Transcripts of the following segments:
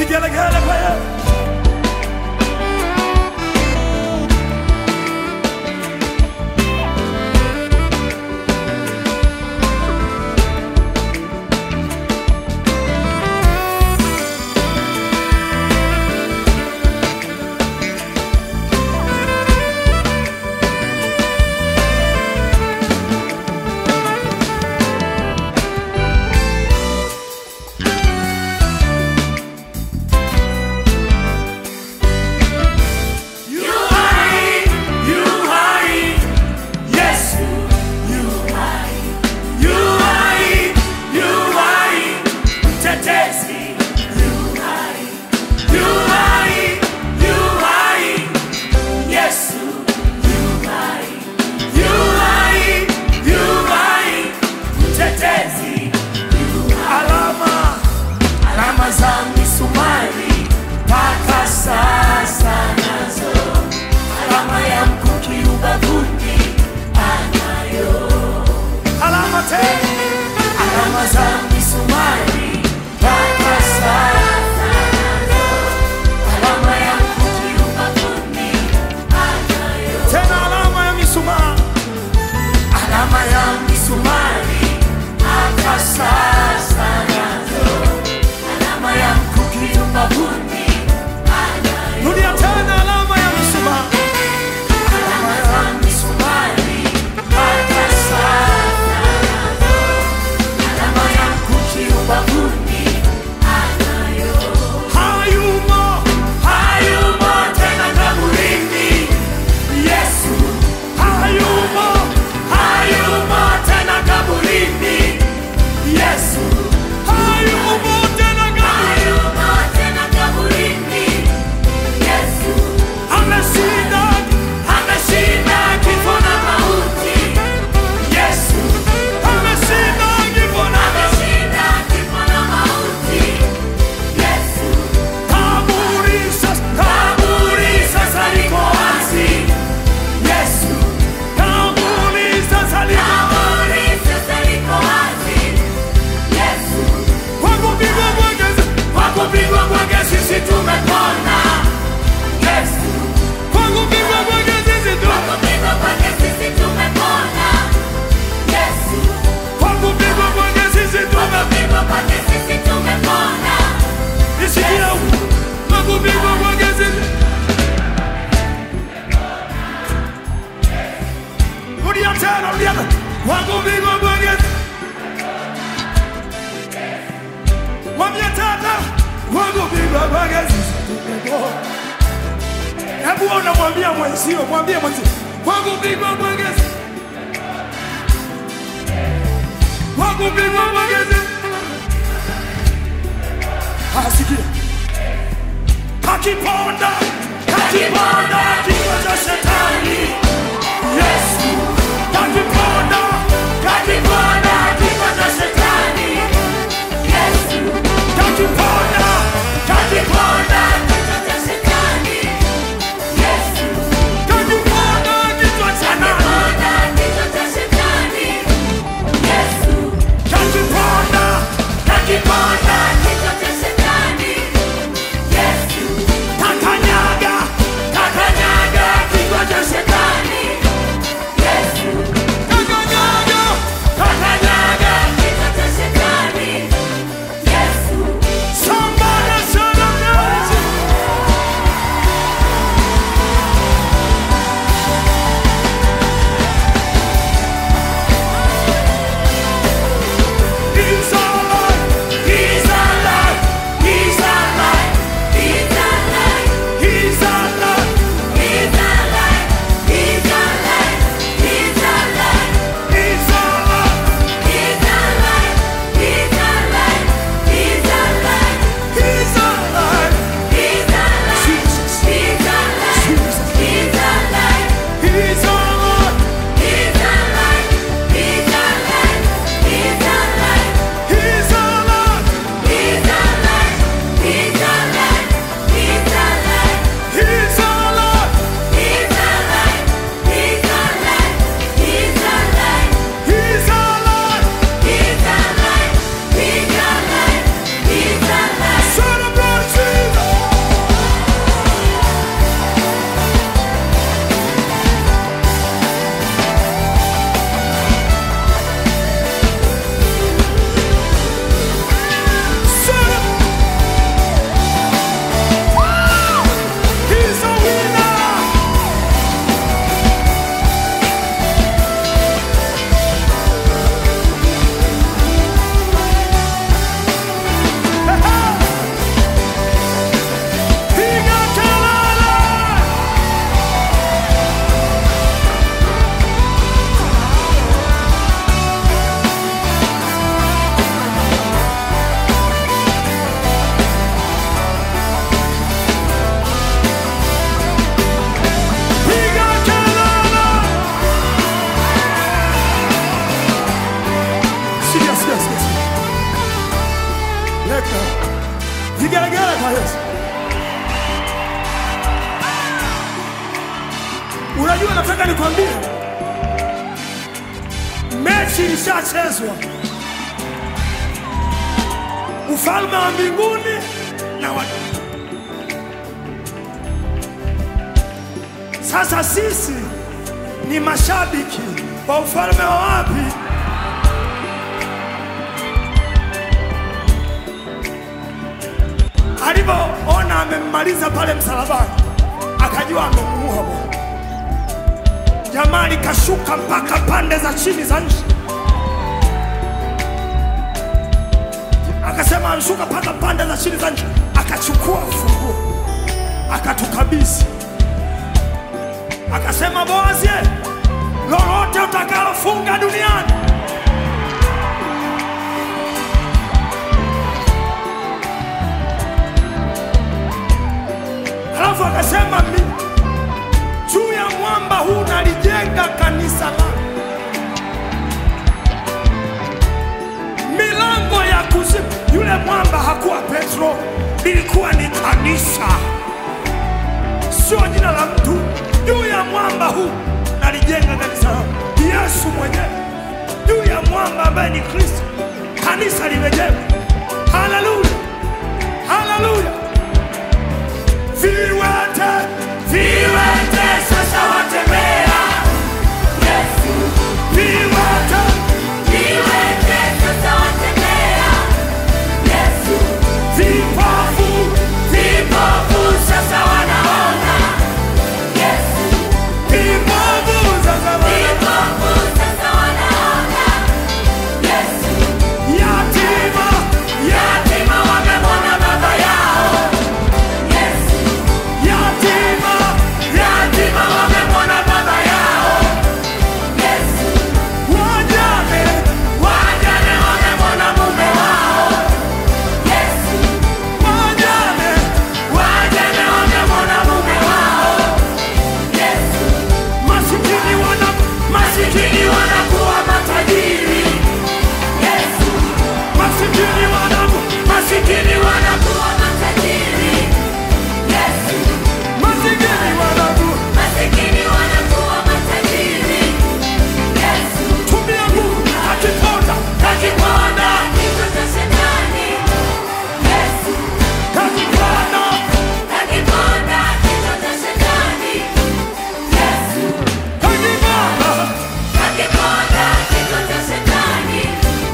Vigelegele kwa Yesu. Yu hai, yu hai, Yesu, yu hai, yu hai, yu hai, mtetezi, yu hai, yu hai, yu hai, Yesu, yu hai, yu hai, yu hai, mtetezi, yu hai. Alama, alama za misumari mpaka sasa nazo alama ya mkuki ubavuni anayo, Alama tena. alama za misumari mpaka sasa nazo, alama ya mkuki ubavuni anayo, Tena alama ya mishumaa. alama ya misumari mpaka sasa nazo, alama ya mkuki ubavuni anayo. Rudia tena alama ya mishumaa. Alama za misumari mpaka sasa nazo, alama ya mkuki ubavuni anayo. Hayumo. Hayumo tena kaburini, Yesu. Hayumo. Hayumo tena kaburini, Yesu. Hayumo tena kaburi. Hayumo tena kaburini, Yesu. Ameshinda. Ameshinda kifo na mauti, Yesu. Ameshinda kifo na Ameshinda kifo na mauti, Yesu. kaburi sasa. Kaburi sasa liko wazi, Yesu. Kaburi sasa liko. Kaburi sasa liko wazi, Yesu. Kwa kupigwa kwake sasa. Kwa kupigwa kwake sisi tumepona, Yesu. Kwa kupigwa kwake sisi tu. Kwa kupigwa kwake sisi tumepona, Yesu. Kwa kupigwa kwake sisi tu. Kwa kupigwa kwake sisi tumepona, Nisikia huko. Kwa kupigwa kwake sisi. Rudia tena, rudia tena. Kwa kupigwa kwake sisi. Mwambie tata. Kwa kupigwa kwake sisi tumepona. Hebu unamwambia mwenzio, mwambie mwenzio. Kwa kupigwa kwake sisi. Kwa kupigwa kwake sisi. Asikia. Kakiponda, kakiponda kichwa cha shetani. Yesu. Kakiponda, kakiponda kifo cha shetani, Yesu. kakiponda, Kakiponda kifo cha shetani, Yesu. kakiponda kichwa cha nani? Kakiponda kifo cha shetani, Yesu. Kakiponda, Kakiponda kifo cha shetani, Yesu. kakanyaga, Kakanyaga kifo Leka. Vigelegele kwa Yesu. Unajua, nataka nikwambie, mechi ilishachezwa. Ufalme wa mbinguni na wa... Sasa sisi ni mashabiki wa ufalme wa wapi? Alivyoona amemmaliza pale msalabani, akajua amemuua Bwana. Jamaa likashuka mpaka pande za chini za nchi, akasema anshuka mpaka pande za chini za nchi, akachukua ufunguo akatukabidhi, akasema Boazi, lolote utakalofunga duniani Alafu akasema mi- juu ya mwamba huu nalijenga kanisa langu, milango ya kuzimu. Yule mwamba hakuwa Petro, ilikuwa ni kanisa, sio jina la mtu. Juu ya mwamba huu nalijenga kanisa langu, Yesu mwenyewe juu ya mwamba ambaye ni Kristo, kanisa limejengwa. Haleluya, haleluya! Viwete, viwete sasa watembea. Yesu, Viwete, viwete sasa watembea. Yesu, vipofu, vipofu sasa wanaona. Yesu, vipofu sasa wana- vipofu sasa wanaona. Yesu, yatima, yatima wamemwona baba yao. Yesu, yatima, yatima wamemwona baba yao. Yesu, wajane, wajane wamemwona mume wao. Yesu, wajane, wajane wamemwona mume wao. Yesu, masikini wana masikini wanakuwa matajiri. Yesu, masikini wana masikini wanakuwa matajiri. Yesu, masikini wana masikini wanakuwa matajiri. Yesu, tumia nguvu akiponda kakiponda kichwa cha shetani. Yesu, akiponda kakiponda kichwa cha shetani. Yesu, akiponda kakiponda kichwa cha shetani.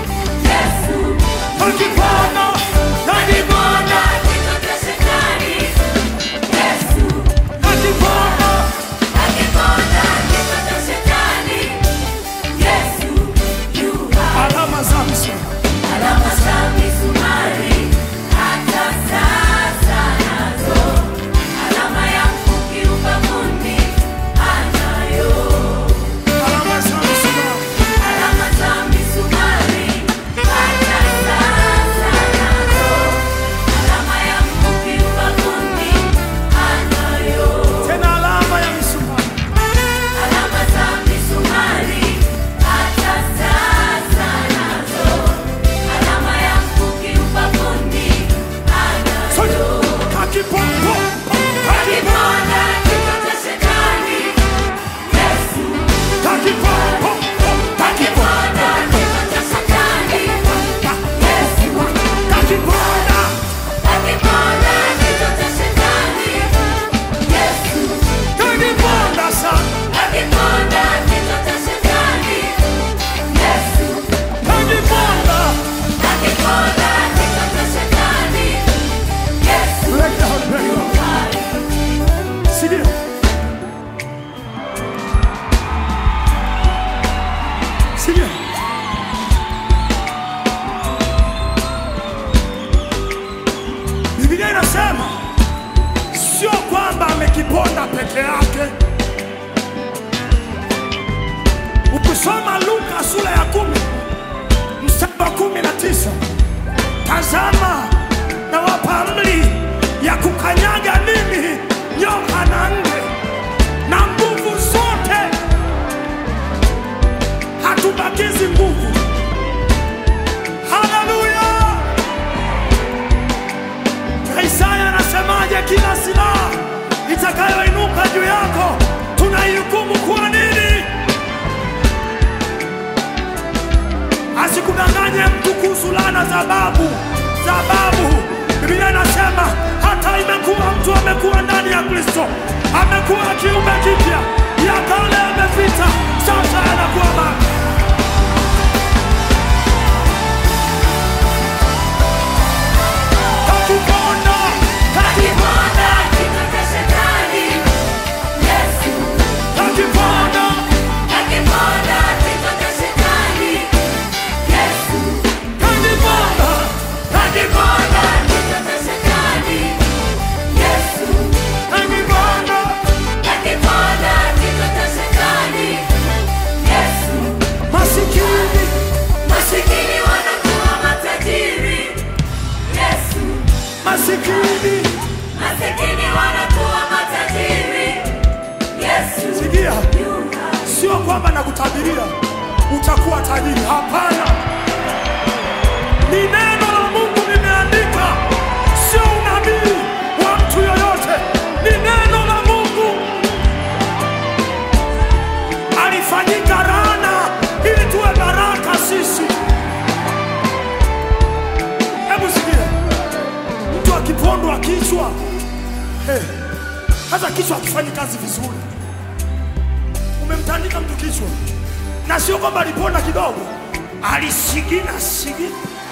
Yesu, akiponda kakiponda kichwa cha shetani. Yesu, akiponda kakiponda kichwa cha shetani. Yesu, yu hai. alama za msalaba Alama za misumari hata sasa nazo, alama ya mkuki ubavuni anayo. alama za msalaba Alama za misumari hata sasa nazo, alama ya mkuki ubavuni anayo. tena alama ya misumari Alama za misumari hata sasa nazo, alama ya mkuki ubavuni Sote. anayo. Kakiponda, Kakiponda kichwa cha shetani, Yesu. kakiponda, Kakiponda kichwa cha shetani, Yesu. kakiponda, Kakiponda kichwa cha shetani, Yesu. kakiponda sana, Kakiponda kichwa cha shetani, Yesu. kakiponda. Kakiponda kichwa cha shetani, Yesu. Break down, break down. Sikia. Sikia. Biblia inasema sio kwamba amekiponda peke yake. Ukisoma Luka sura ya kumi mstari wa kumi na tisa tazama nawapa amri ya kukanyaga nini nyoka na nge na nguvu zote, hatubakizi nguvu. Haleluya! juu yako, tunaihukumu kwa nini? Asikudanganye mtu kuhusu laana za babu za babu. Biblia inasema hata imekuwa mtu amekuwa ndani ya Kristo, amekuwa kiumbe kipya, ya kale yamepita, sasa yanakuwa mapya. Kakiponda, Akiponda kichwa cha shetani, Yesu. kakiponda, Akiponda kichwa cha shetani, Yesu. kakiponda, Akiponda kichwa cha shetani, Yesu. kakiponda. Akiponda kichwa cha shetani, Yesu. Masikini, Masikini wanakuwa matajiri, Yesu. masikini, Masikini wanakuwa matajiri, Yesu. sikia, Yunga. sio kwamba nakutabiria utakuwa tajiri. Hapana, ni neno la Mungu limeandika, sio unabii wa mtu yoyote, ni neno la Mungu. Alifanyika laana ili tuwe baraka sisi. Hebu sikia, mtu akipondwa kichwa, eh, hata kichwa akifanyi kazi vizuri umemtandika mtu kichwa, na sio kwamba aliponda kidogo, alisigina sigina.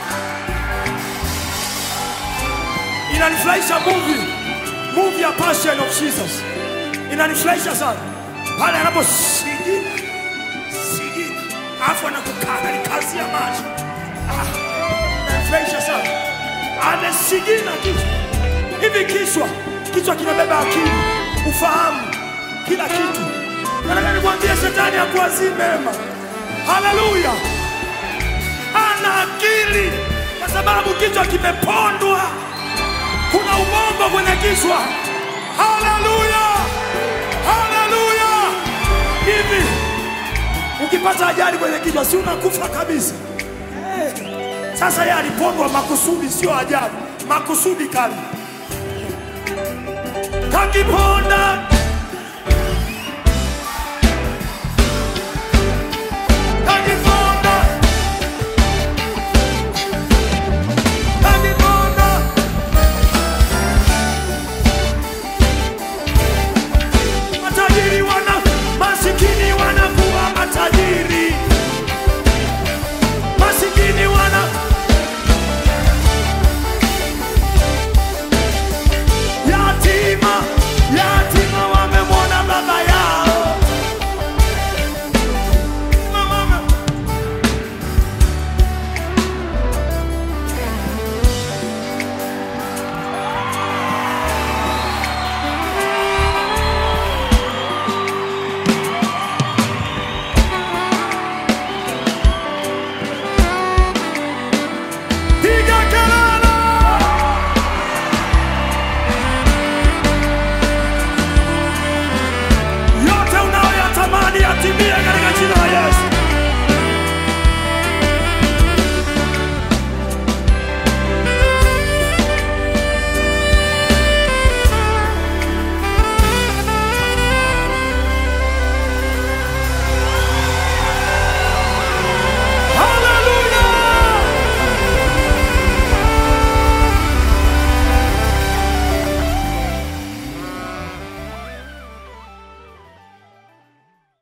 Inanifurahisha movie movie ya Passion of Jesus, inanifurahisha sana pale anaposigina sigina, alafu anakukaa alikazia macho. Ah, inanifurahisha sana, amesigina kichwa hivi. Kichwa kichwa kinabeba akili, ufahamu, kila kitu. Nataka nikwambie shetani hakuwazii mema. Haleluya! Ana akili kwa sababu kichwa kimepondwa. Kuna ubongo kwenye kichwa. Haleluya! Haleluya! Hivi ukipata ajali kwenye kichwa, si unakufa kabisa? Eh, Sasa yeye alipondwa makusudi, sio ajali, makusudi kali. Kakiponda